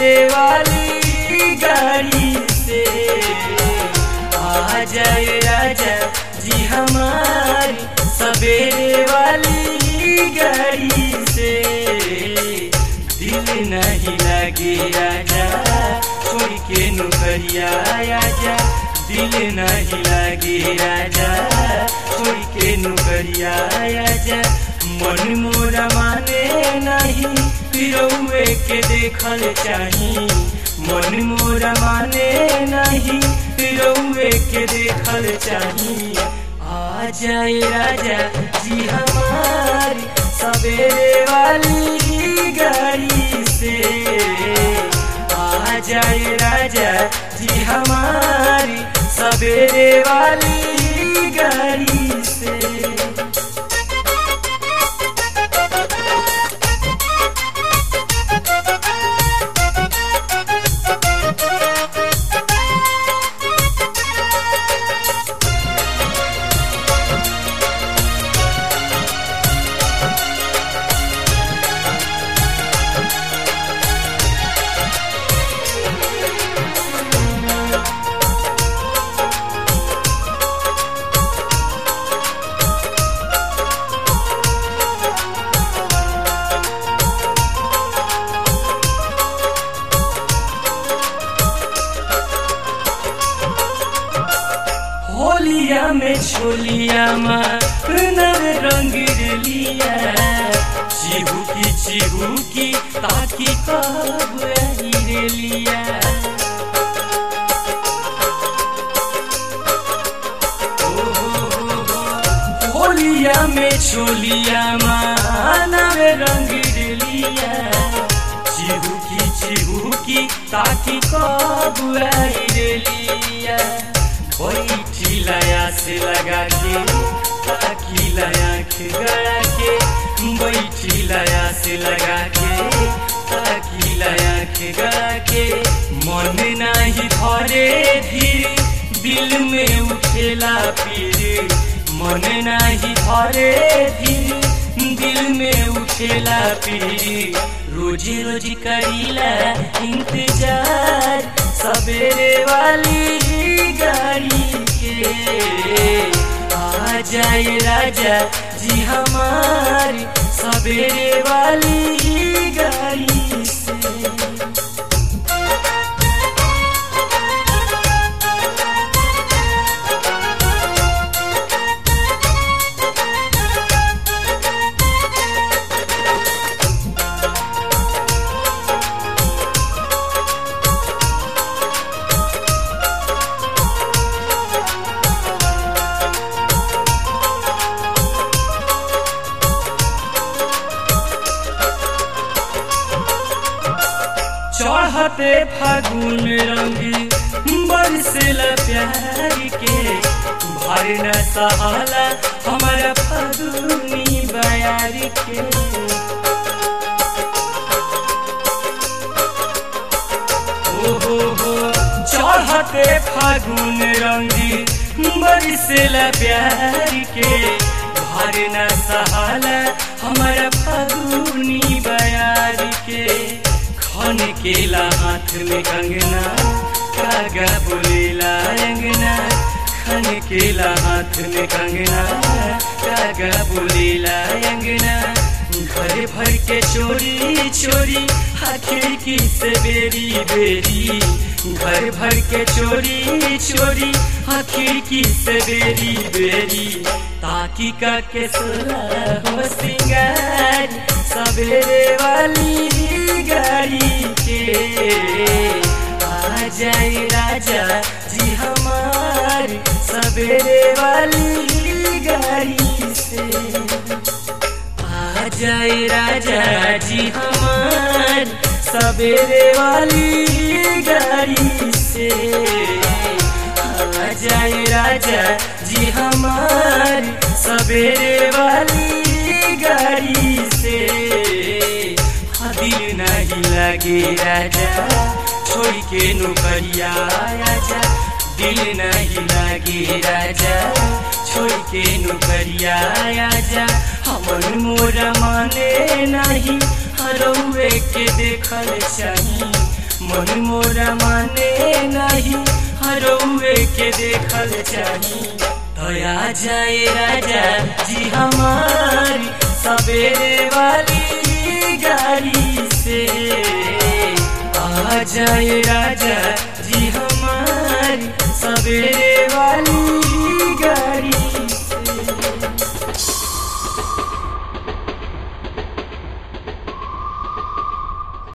सवेरे वाली गाड़ी से आ जाए राजा जी हमारी सवेरे वाली गाड़ी से दिल नहीं लगे राजा छोड़ के नौकरिया आजा दिल नहीं लगे राजा छोड़ के नौकरिया आजा मन मोरा माने नहीं पिरौए के देखल चाही मन मोरा माने नहीं पिरौए के देखल चाही आ जाए राजा जी हमारी सवेरे वाली गाड़ी से आ जाए राजा जी हमारी सवेरे वाली गाड़ी से होलिया में छोलिया नर रंग लिया चिहू की चिहू की ताकि कब रे लिया होलिया में छोलिया नर रंग लिया चिहू की चिहू की ताकि कब रे लिया बैठी लया से लगा के ताकि लया के गया के बैठी लया से लगा के ताकि लया के गया के मन नहीं धरे धीरे दिल में उठेला पीर मन नहीं धरे धीरे दिल में उठेला पीर रोजी रोजी करीला इंतजार सवेरे वाली गाड़ी के आ जाए राजा जी हमारी सवेरे वाली गाड़ी से चढ़ते फागुन रंगी बरसेला प्यार के भर न सहाला हमारा फागुनी बयार के ओ हो हो चढ़ते फागुन रंगी बरसेला प्यार के भर न सहाला हमारा फागुनी बयार के खन केला हाथ में कंगना कागा बोलेला अंगना खन केला हाथ में कंगना कागा बोलेला अंगना घर भर के चोरी चोरी खिड़की से बेरी बेरी घर भर के चोरी चोरी खिड़की से बेरी बेरी ताकि का के सोला हो सिंगार सवेरे वाली गाड़ी के आ जाए राजा जी हमारी सवेरे वाली गाड़ी से आ जाए राजा जी हमारी सवेरे वाली गाड़ी से आ जाए राजा जी हमारी सवेरे वाली गाड़ी से दिल नहीं लगे राजा छोड़ के नौकरिया राजा दिल नहीं लगे राजा छोड़ के नौकरिया राजा हमन मोरा माने नहीं हरौए के देखल चाही मन मोरा माने नहीं हरौए के देखल चाही दया जाए राजा जी हमारी सवेरे वाली गाड़ी से आ जाए राजा जी